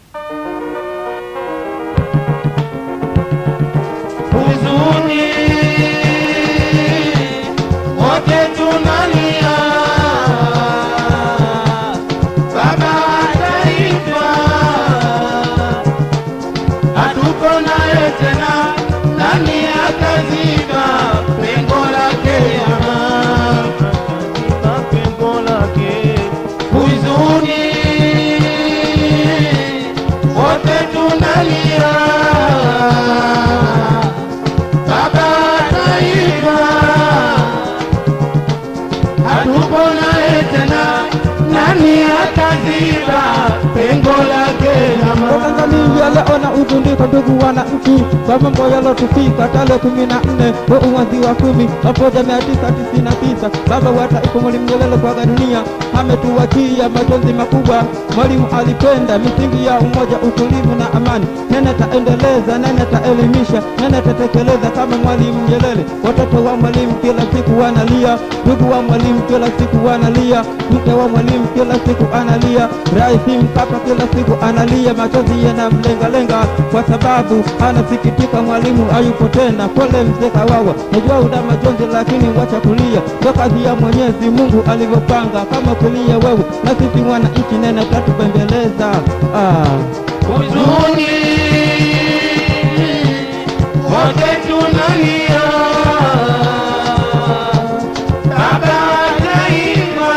huzuni wote tunalia, baba wa taifa hatuko naye tena, nani ataziba pengo lake? Ataziba pengo lake, huzuni wote tunalia baba wa taifa hatupo naye tena, nani ataziba pengo lake? Tanzania leo na utundiko ndugu wananchi, kwa mambo yalotufika tarehe kumi na nne mwezi wa kumi elfu moja mia tisa tisini na tisa baba wa taifa Mwalimu Nyerere kuaga dunia ametuachia majonzi makubwa. Mwalimu alipenda misingi ya umoja, utulivu na amani. Nene taendeleza, nene taelimisha, nene tatekeleza kama Mwalimu Nyerere. Watoto wa mwalimu kila siku wanalia, ndugu wa mwalimu kila siku wanalia, mke wa mwalimu kila siku analia, rais Mkapa kila siku analia, machozi yanamlengalenga kwa sababu anasikitika mwalimu hayupo tena. Pole mzee Kawawa, najua una majonzi, lakini wacha kulia, ndo kazi ya Mwenyezi Mungu alivyopanga. Kama kulia wewe na sisi wananchi, nene tatubembeleza ah. huzuni wote tunalia, baba wa taifa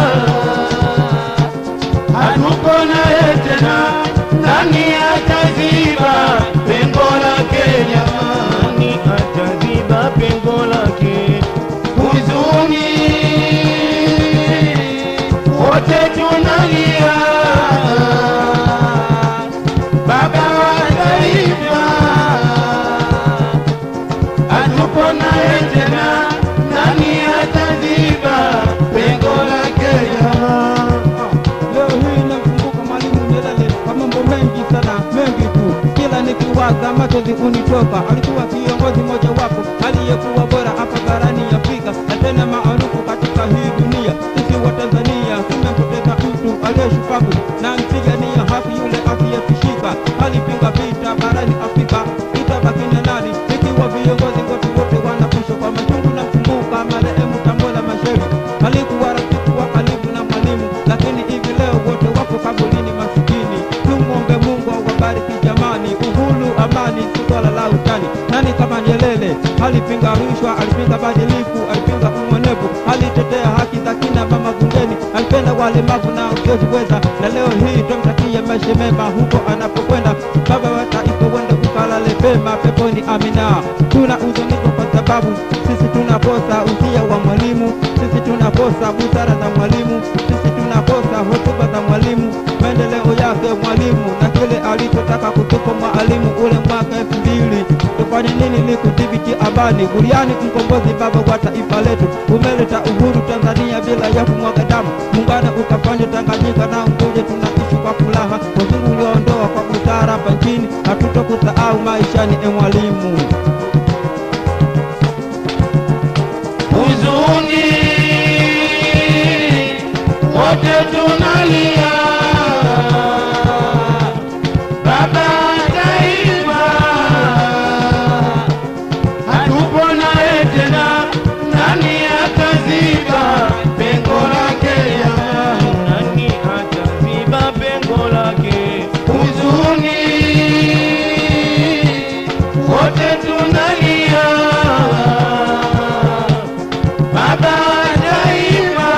hatuko naye tena, nani ataziba pengo lake? Jamani, ataziba pengo lake? Huzuni wote tunalia baba wa taifa hatupo naye tena, nani ataziba pengo lake? Jamaa Leo hii namkumbuka Mwalimu Nyerere kwa mambo mengi sana, mengi tu. Kila nikiwaza machozi unitoka. Alikuwa kiongozi mojawapo aliyekuwa bora hapa barani Afrika na tena maarufu katika hii dunia. Sisi wa Tanzania tumempoteza mtu aliyeshupavu na mpigania haki, yule asiyetishika. Alipinga vita barani Afrika, itabaki na nani ikiwa viongozi wote wote wanakushwa kwa machungu? Na mkumbuka marehemu Tambola Machel, alikuwa rafiki wa karibu na mwalimu, lakini hivi leo wote wapo kaburini masikini. Tumwombe Mungu awabariki jamani, uhuru, amani, si swala la utani. Nani kama Nyerere alipinga rushwa, alipinga badilifu, alipinga umonevu, alitetea haki za kina mama bungeni, alipenda walemavu na usiojiweza, na leo hii tumtakie maisha mema huko anapokwenda. Baba wa taifa, wende ukalale pema peponi, amina. Tuna uzuniko kwa sababu sisi tunakosa usia wa mwalimu, sisi tunakosa busara za mwalimu, sisi tunakosa hotuba za mwalimu, maendeleo yake mwalimu na kile alichotaka kutupa mwalimu ule mwaka elfu mbili. Tufanye nini ili kudhibiti amani? Buriani mkombozi, baba wa taifa letu, umeleta uhuru Tanzania bila ya kumwaga damu. Muungano ukafanya Tanganyika na Unguja, tunaishi kwa furaha. Wazungu ulioondoa kwa busara hapa nchini, hatutokusahau maishani, e mwalimu. huzuni wote tunalia, baba wa taifa hatupo naye tena, nani ataziba pengo lake? Jamani, nani ataziba pengo lake? Huzuni wote tunalia baba wa taifa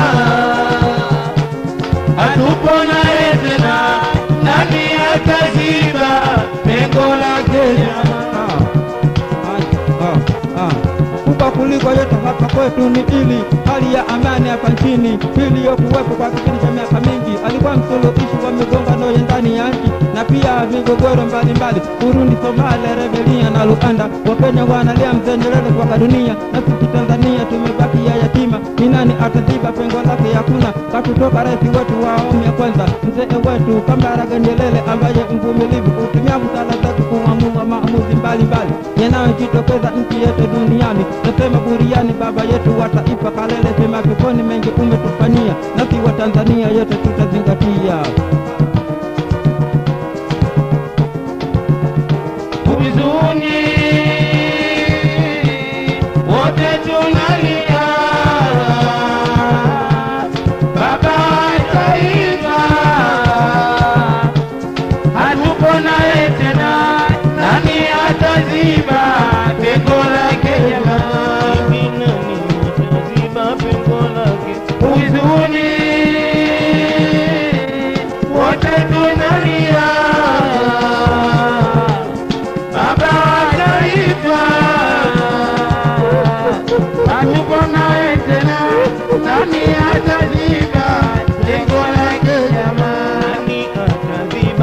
hatupo naye tena, nani ataziba pengo lake? Jamaa kubwa kuliko yote hapa kwetu ni ili hali ya amani hapa nchini iliyokuwepo kwa kipindi cha miaka mingi. Alikuwa msuluhishi wa migongano ya ndani ya nchi na pia migogoro mbalimbali, Burundi, Somalia, Rebelia na Rwanda. Wakenya wanalia mzee Nyerere kuaga dunia, na sisi Tanzania tumebaki ya yatima. Ni nani ataziba pengo lake? Hakuna. Katutoka rais wetu wa awamu ya kwanza, mzee wetu Kambarage Nyerere, ambaye mvumilivu hutumia busara zake kuamua maamuzi mbalimbali yanayojitokeza nchi yetu duniani. Nasema buriani, baba yetu wa taifa, kalele sema peponi, mengi umetufanyia, nasi wa Tanzania yote tutazingatia.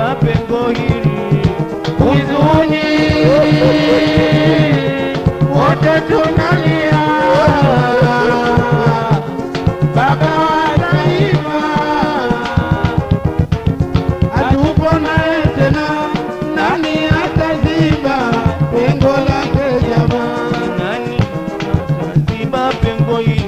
ziba pengo hili huzuni wote tunalia baba wa taifa hatupo naye tena nani ataziba pengo lake jamaa nani ataziba pengo hili